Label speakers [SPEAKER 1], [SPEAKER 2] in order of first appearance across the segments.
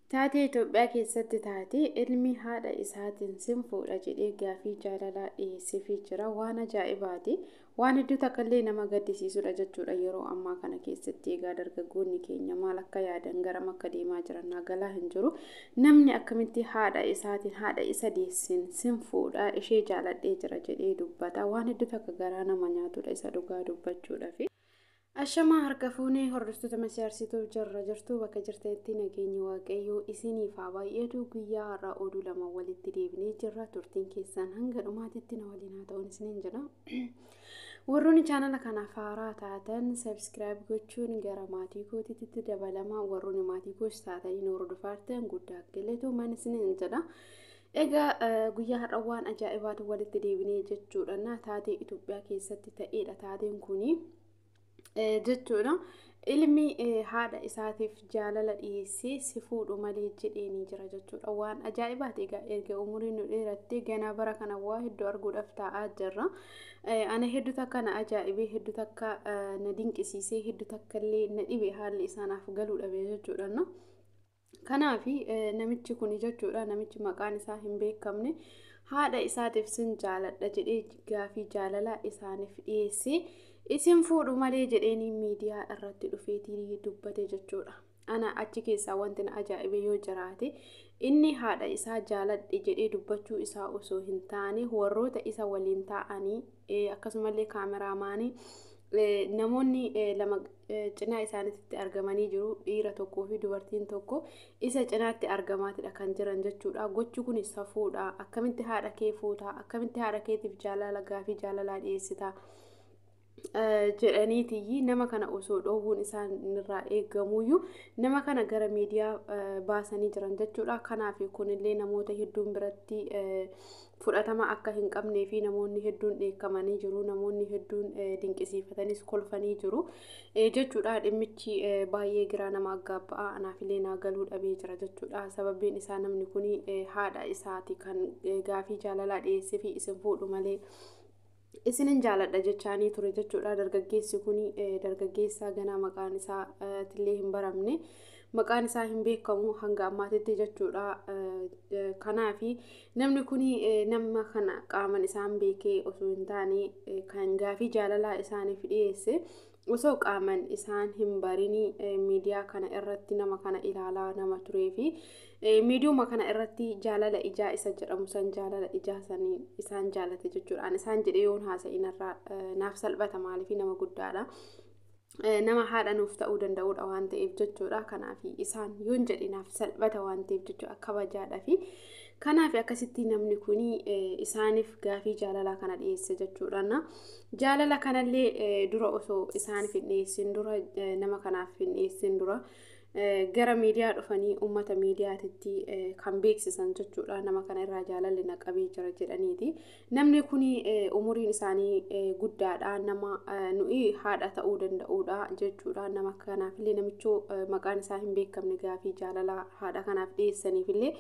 [SPEAKER 1] Taatee Itoophiyaa keessatti taatee ilmi haadha isaatiin sin fuudha jedhee gaafii jaalalaa dhiyeesseefii jira. Waan ajaa'ibaati. Waan hedduu takka illee nama gaddisiisudha jechuudha yeroo ammaa kana keessatti. Egaa dargaggoonni keenya maal akka yaadan garam akka deemaa jiran nagalaa hin jiru. Namni akkamitti haadha isaatiin haadha isa deessin sin fuudha ishee jaaladhee jira jedhee dubbata. Waan hedduu takka garaa nama nyaatudha isa dhugaa dubbachuudhaaf. Ashamaa harka fuunee hordoftoota masiyaarsituu jirra jirtu bakka jirtanitti nageenyi waaqayyoo isiniif haa baay'atu guyyaa har'aa oduu lama walitti deebinee jirra turtiin keessan hanga dhumaatitti na waliin haa ta'uun isiniin jedha. Warroonni chaanala kanaaf haaraa taatan sabskiraayib gochuun gara maatii kootiitti dabalama warroonni maatii koos taatanii nu hordoftan guddaa galatooma isiniin jedha. Egaa guyyaa har'a waan ajaa'ibaatu walitti deebinee jechuudha. Taatee Itoophiyaa keessatti ta'edha taateen kunii. jechuudha. Ilmi haadha isaatiif jaalala dhiyeessee si fuudhu malee jedheenii jira jechuudha. Waan ajaa'ibaati egaa erga umuriin nu dheerattee ganaa bara kana waa hedduu arguudhaaf taa'aa jirra. Ana hedduu takka na ajaa'ibee hedduu takka na dinqisiisee hedduu takka illee na dhibe haalli isaanaaf galuu dhabe jechuudha. Kanaaf namichi kun jechuudha namichi maqaan isaa hin beekamne haadha isaatiif sin jaaladha jedhee gaafii jaalalaa isaaniif dhiyeessee isin fuudhu malee jedheeni miidiyaa irratti dhufeetii dubbate jechuudha. Ana achi keessaa wanti na ajaa'ibe yoo jiraate inni haadha isaa jaaladhe jedhee dubbachuu isaa osoo hin taane warroota isa waliin taa'anii akkasumallee kaameraamaanii namoonni lama cinaa isaaniitti argamanii jiru dhiira tokkoo fi dubartiin tokko isa cinaatti argamaatidha kan jiran jechuudha. Gochi kun safuudha. Akkamitti haadha kee fuutaa? Akkamitti haadha keetiif jaalala gaafii jaalalaa dhiyeessitaa? jedhaniitiyyi nama kana osoo dhoowwuun isaan irraa eegamuyyuu nama kana gara miidiyaa baasanii jiran jechuudha. Kanaaf kunillee namoota hedduun biratti fudhatama akka hin qabnee fi namoonni hedduun dheekkamanii jiru. Namoonni hedduun dinqisiifatanis kolfanii jiru jechuudha. Dhimmichi baay'ee giraa nama aggaabba'a. Anaafillee naa galuu dhabee jira jechuudha. Sababiin isaa namni kun haadha isaati kan gaafii jaalalaa dhiyeessee fi isin fuudhu malee. isinin jaaladha jechaanii ture jechuudha dargaggeessi kun dargaggeessa ganaa maqaan isaa illee hin baramne maqaan isaa hin beekamu hanga ammaatitti jechuudha kanaafi namni kun nama kana qaaman isaan beekee osoo hin taane kan gaafii jaalalaa isaaniif dhiyeesse osoo qaaman isaan hin barinii miidiyaa kana irratti nama kana ilaalaa nama turee fi miidiyuma kana irratti jaalala ijaa isa jedhamu san jaalala ijaa sanii isaan jaalate jechuudhaan isaan jedhee yoon haasa'inarraa naaf salphata maaliif nama guddaadha. Nama haadha nuuf ta'uu danda'udha waan ta'eef jechuudha. Kanaaf isaan yoon jedhe naaf salphata waan ta'eef jechuudha kabajaadhaa fi kanaaf akkasitti namni kun isaaniif gaafii jaalalaa kana dhiyeesse jechuudha. Jaalala kanallee dura osoo isaaniif hin dhiyeessin dura nama kanaaf hin dhiyeessin dura. gara miidiyaa dhufanii uummata miidiyaatitti kan beeksisan jechuudha nama kana irraa jaalalli naqabee jira jedhaniiti namni kun umuriin isaanii guddaadha nama nuyi haadha ta'uu danda'uudha jechuudha nama kanaafillee namichoo maqaan isaa hin beekamne gaafii jaalalaa haadha kanaaf dhiyeessaniifillee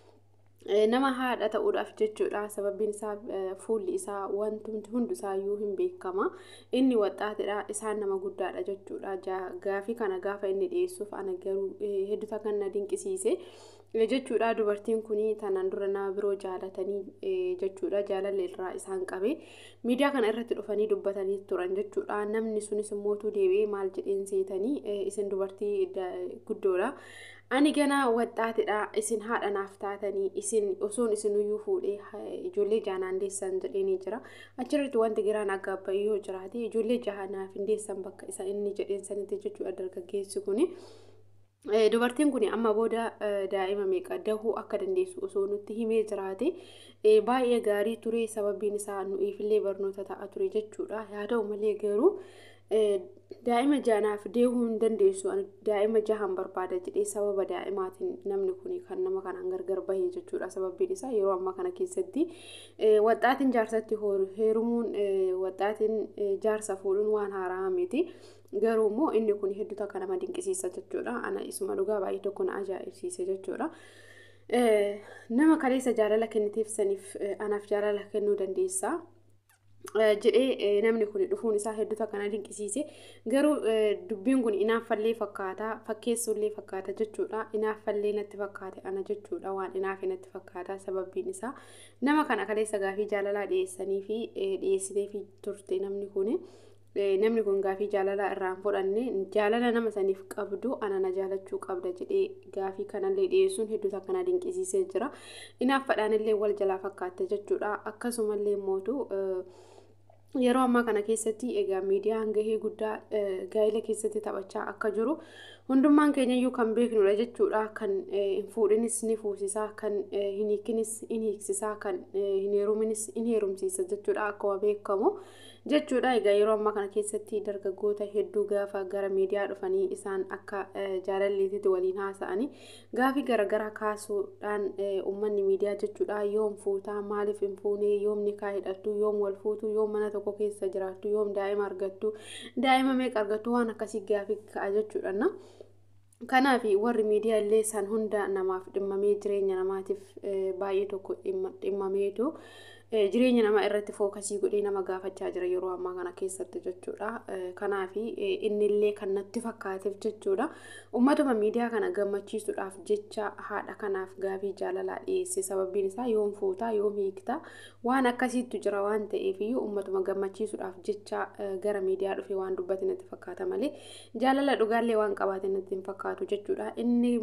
[SPEAKER 1] nama haadha ta'uudhaaf jechuudha sababiin isaa fuulli isaa wantumti hundi isaayyuu hin beekama inni waxxaatidha isaan nama guddaadha jechuudha gaafii kana gaafa inni dhiyeessuuf ana garuu hedduu takkan na dinqisiise jechuudha dubartiin kun tanaan dura nama biroo jaalatanii jechuudha jaalalli irraa isaan qabe miidiyaa kana irratti dhufanii dubbatanii turan jechuudha namni sunis immootu deebi'ee maal jedheen seetanii isin dubartii guddoodha. ani ganaa waxxaatidha isin haadha naaf taatanii isin osoon isinuyyuu fuudhee ijoollee jaanaan deessan jedheenii jira achirratti wanti giraan aggaabba'i yoo jiraate ijoollee jaha naaf hin deessan bakka isa inni jedheen sanitti jechuudha dargaggeessi kuni. Dubartiin kun amma booda daa'ima meeqa dahuu akka dandeessu osoo nutti himee jiraate baay'ee gaarii ture sababiin isaa nuyiifillee barnoota ta'a ture jechuudha haa ta'u malee garuu daa'ima jaanaaf deehuu hin dandeessu daa'ima jahan barbaada jedhee sababa daa'imaatiin namni kun kan nama kanaan gargar bahee jechuudha sababiin isaa yeroo ammaa kana keessatti waxxaatiin jaarsatti heerumuun waxxaatiin jaarsa fuudhuun waan haaraa miti garuu immoo inni kun hedduu takka nama dinqisiisa jechuudha ana isuma dhugaa baay'ee tokko na ajaa'ibsiise jechuudha. Nama kaleessa jaalala kenniteef saniif anaaf jaalala kennuu dandeessaa. jedhee namni kun dhufuun isaa hedduu akkana dinqisiise garuu dubbiin kun inaaffallee fakkaata fakkeessullee fakkaata jechuudha inaaffallee natti fakkaate ana jechuudha waan inaafe natti fakkaata sababbiin isaa nama kana kaleessa gaafii jaalalaa dhiyeessanii fi dhiyeessitee fi turte namni kun namni kun gaafii jaalalaa irraan fudhanne jaalala nama saniif qabdu ana na jaalachuu qabda jedhee gaafii kanallee dhiyeessuun hedduu akkana dinqisiisee jira inaaffadhaanillee wal jalaa fakkaatte jechuudha akkasumallee mootu yeroo ammaa kana keessatti egaa miidiyaan gahee guddaa gaa'ila keessatti taphachaa akka jiru hundummaan keenyayyuu kan beeknudha jechuudha kan hin fuudhinis ni fuusisaa kan hin hiikinis in hiiksisaa kan hin heeruminis in heerumsiisa jechuudha akkuma beekamu jechuudha egaa yeroo ammaa kana keessatti dargaggoota hedduu gaafa gara miidiyaa dhufanii isaan akka jaalalleetitti waliin haasa'anii gaafii garaagaraa kaasuudhaan uummanni miidiyaa jechuudha yoom fuutaa maaliif hin fuunee yoom nikaa hidhattu yoom wal fuutu yoom mana tokko keessa jiraattu yoom daa'ima argattu daa'ima meeqa argattu waan akkasii gaafii ka'a jechuudha. Kanaaf warri miidiyaa illee san hunda namaaf dhimmamee jireenya namaatiif baay'ee tokko dhimmameetu jireenya namaa irratti fookasii godhee nama gaafachaa jira yeroo ammaa kana keessatti jechuudha. Kanaaf innillee kan natti fakkaateef jechuudha. Uummatuma miidiyaa kana gammachiisuudhaaf jecha haadha kanaaf gaafii jaalalaa dhiyeesse sababbiin isaa yoom fuutaa yoom hiiktaa waan akkasiitu jira waan ta'eef iyyuu uummatuma gammachiisuudhaaf jecha gara miidiyaa dhufe waan dubbate natti fakkaata malee jaalala dhugaallee waan qabaate natti hin fakkaatu jechuudha. Inni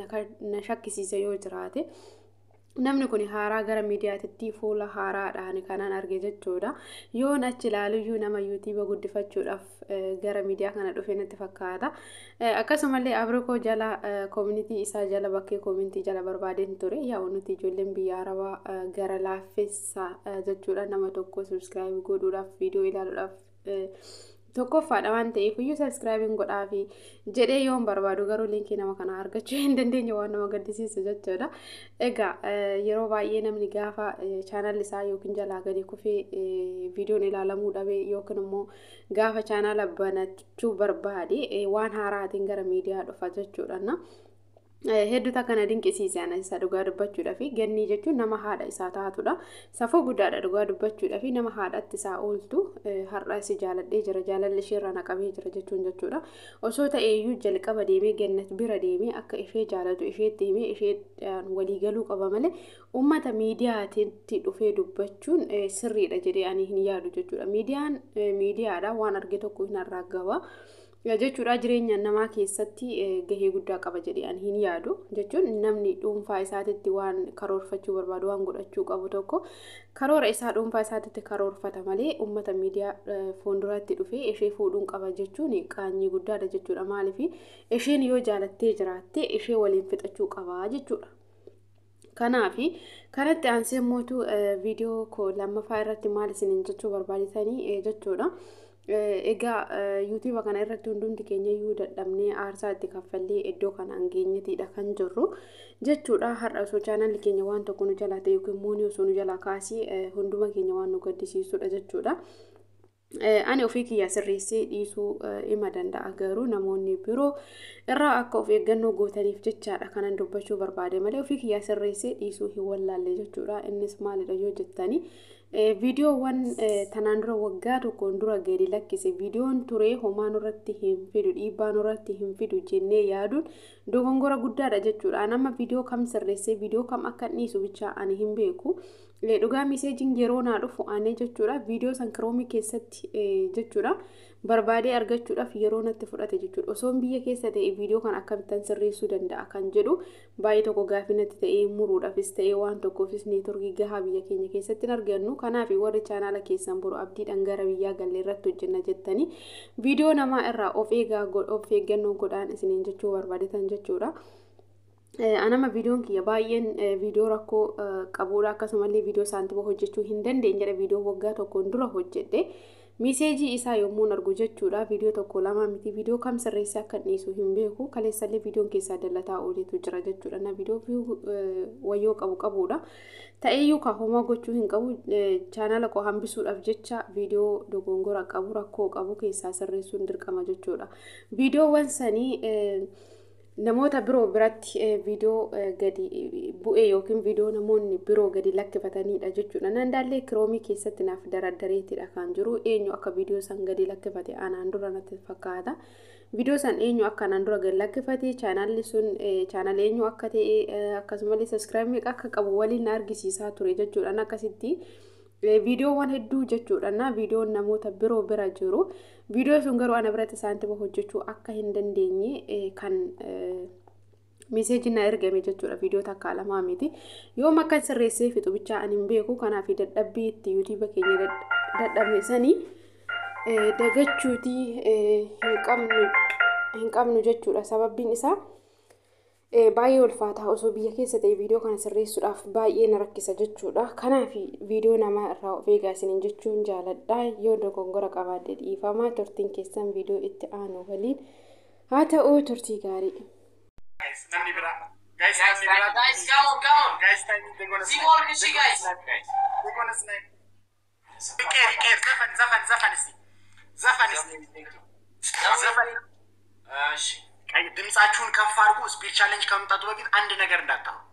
[SPEAKER 1] na shakkisiise yoo jiraate. Namni kun haaraa gara miidiyaatitti fuula haaraadhaan kanan arge jechuudha. Yoon achi ilaaluyyuu nama yuutiiba guddifachuudhaaf gara miidiyaa kana dhufe natti fakkaata. Akkasumallee Abrikoo jala koomunitii isaa jala bakkee koomunitii jala barbaadeen ture. Yaa nuti ijoolleen biyya arabaa gara laaffessa jechuudha nama tokko subscribe godhuudhaaf viidiyoo ilaaluudhaaf tokkoffaadha waan ta'eef iyyuu sabiskiraabiin godhaafi jedhee yoon barbaadu garuu liinkii nama kanaa argachuu hin dandeenye waan nama gaddisiisu jechuudha. Egaa yeroo baay'ee namni gaafa chaanalli isaa yookiin jalaa gadi kufee viidiyoon ilaalamuu dhabee yookiin immoo gaafa chaanala banachuu barbaade waan haaraatiin gara miidiyaa dhufa jechuudha. Hedduutu akkana dinqisiisan isa dhugaa dubbachuudhaa fi gannii jechuun nama haadha isaa taatudha. Safuu guddaadha dhugaa dubbachuudhaa fi nama haadhatti isaa ooltu har'a si jaaladhee jira jaalalli isheerra naqamee jira jechuun jechuudha. Osoo ta'eeyyuu jalqaba deemee gannat bira deemee akka ishee jaalatu isheetti himee ishee waliigaluu qaba malee uummata miidiyaatitti dhufee dubbachuun sirriidha jedhee ani hin yaadu jechuudha. Miidiyaan miidiyaadha waan arge tokko hin arraagaba. jechuudha jireenya namaa keessatti gahee guddaa qaba jedhee ani hin yaadu jechuun namni dhuunfaa isaatitti waan karoorfachuu barbaadu waan godhachuu qabu tokko karoora isaa dhuunfaa isaatitti karoorfata malee uummata miidiyaa fuulduratti dhufee ishee fuudhuun qaba jechuun qaanyii guddaadha jechuudha maaliif isheen yoo jaalattee jiraatte ishee waliin fixachuu qaba jechuudha. Kanaafi kanatti aansee mootu viidiyoo koo lammaffaa irratti maal isiniin jechuu barbaaditanii jechuudha. Egaa yuutuuba kana irratti hundumti keenya iyyuu dadhabnee aarsaa itti kaffallee iddoo kanaan geenyetiidha kan jirru jechuudha. Har'a osoo chaanalli keenya waan tokko nu jalaa ta'e yookiin immoo osoo nu jalaa kaasee hunduma keenya waan nu gaddisiisudha jechuudha. Ani ofii kiyya sirreessee dhiisuu hima danda'a garuu namoonni biroo irraa akka of eeggannoo gootaniif jechaadha kanan dubbachuu barbaade malee ofii kiyya sirreessee dhiisuu hin wallaalle jechuudha. Innis maalidha yoo jettanii viidiyoowwan tanaan dura waggaa tokkoon dura gadi lakkise viidiyoon ture homaa nurratti hin fidu dhiibbaa nurratti hin fidu jennee yaaduun dogongora guddaadha jechuudha. Nama viidiyoo kam sirreessee viidiyoo kam akka dhiisu bicha ani hin beeku. Dhugaa miseejiin yeroo naa dhufu aanee jechuudha. Viidiyoo san kiroomii keessatti jechuudha. Barbaadee argachuudhaaf yeroo natti fudhate jechuudha. Osoon biyya keessa ta'e viidiyoo kan akkamittan sirreessuu danda'a kan jedhu baay'ee tokko gaafii natti ta'ee muruudhaafis ta'ee waan tokkoofis neetworkii gahaa biyya keenya keessatti hin argannu. Kanaaf warri chaanaala keessan boru abdiidhaan gara biyyaa galle irratti hojjenna jettanii viidiyoo namaa irraa of eegaa of eeggannoo godhaan isiniin jechuu barbaadetan jechuudha. Anama viidiyoon kiyya baay'een viidiyoo rakkoo qabuudha akkasumallee viidiyoo saantima hojjechuu hin dandeenye jedha viidiyoo waggaa tokkoon dura hojjedhe. Miseejii isaa yommuu argu jechuudha viidiyoo tokko lama miti viidiyoo kam sirreessee akka dhiisu hin beeku kaleessallee viidiyoon keessaa dallataa ooletu jira jechuudha na viidiyoo wayyoo qabu qabuudha. Ta'eeyyuu kaafamaa gochuu hin qabu chaanala koo hambisuudhaaf jecha viidiyoo dogongora qabu rakkoo qabu keessaa sirreessuun dirqama jechuudha. Viidiyoowwan sanii namoota biroo biratti viidiyoo gadi bu'ee yookiin viidiyoo namoonni biroo gadi lakkifatanidha jechuudha. Nandaallee kiroomii keessatti naaf daraddareetidha kan jiru eenyu akka viidiyoo san gadi lakkifate anaan dura natti fakkaata. Viidiyoo san eenyu akka anaan dura gadi lakkifate chaanaalli sun chaanaal eenyu akka ta'e akkasumallee sabiskiraayib meeqa akka qabu waliin argisiisaa ture jechuudha. Akkasitti viidiyoowwan hedduu jechuudha na viidiyoon namoota biroo bira jiru viidiyoo sun garuu ana biratti isaantima hojjechuu akka hin dandeenye kan miseejii na ergame jechuudha viidiyoo takka lamaa miti yoom akka sirreessee fixu bichaa ani hin beeku kanaaf dadhabbii itti yuutuuba keenya dadhabne sanii dagachuutii hin qabnu jechuudha sababbiin isaa. baay'ee ulfaataa osoo biyya keessa ta'e viidiyoo kana sirreessuudhaaf baay'ee na rakkisa jechuudha. Kanaaf viidiyoo namaa irraa of eegaa isiniin jechuun jaaladha. Yoo dogongora qabaadde dhiifamaa turtiin keessan viidiyoo itti aanu waliin haa ta'u turtii gaarii.
[SPEAKER 2] Namni biraa. Guys, namni biraa. Guys, come on, come on. Guys, time they're gonna
[SPEAKER 3] See
[SPEAKER 2] snipe.
[SPEAKER 3] more can see,
[SPEAKER 2] They're gonna
[SPEAKER 3] guys.
[SPEAKER 2] snipe, guys. They're gonna snipe. Riqeer, riqeer, zafan, zafan, zafan እስቲ ዘፈን እስቲ ዘፈን
[SPEAKER 3] እሺ
[SPEAKER 2] ቀይ ድምጻችሁን ከፍ አድርጉ። ስፒድ ቻሌንጅ ከመምጣቱ በፊት አንድ ነገር እንዳታወሩ።